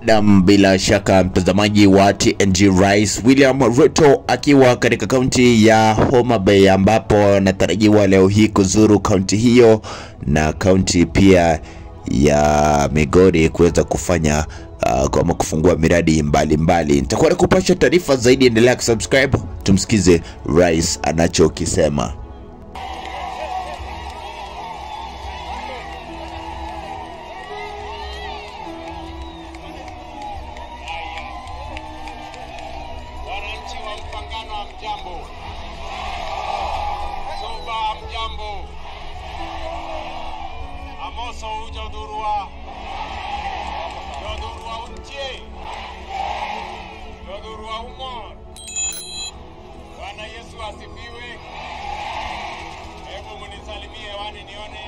Nam, bila shaka mtazamaji wa TNG, Rais William Ruto akiwa katika kaunti ya Homa Bay ambapo anatarajiwa leo hii kuzuru kaunti hiyo na kaunti pia ya Migori kuweza kufanya uh, kama kufungua miradi mbalimbali. Nitakuwa nakupasha taarifa zaidi, endelea kusubscribe, tumsikize rais anachokisema. Wananchi wa Mpangano wa mjambo, Suba mjambo, Amoso uja udhurua udhurua untie udhurua umo. Bwana Yesu asifiwe. Hebu munisalimie hewani nione.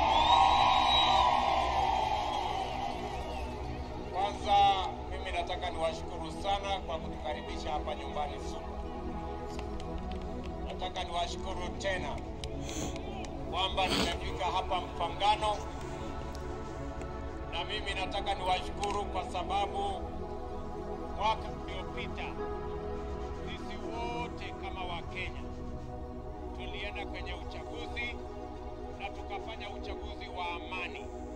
Kwanza mimi nataka niwashukuru sana kwa kutukaribisha hapa nyumbani Suba. Nataka niwashukuru tena kwamba nimefika hapa Mpangano, na mimi nataka niwashukuru kwa sababu mwaka uliopita sisi wote kama Wakenya tulienda kwenye uchaguzi na tukafanya uchaguzi wa amani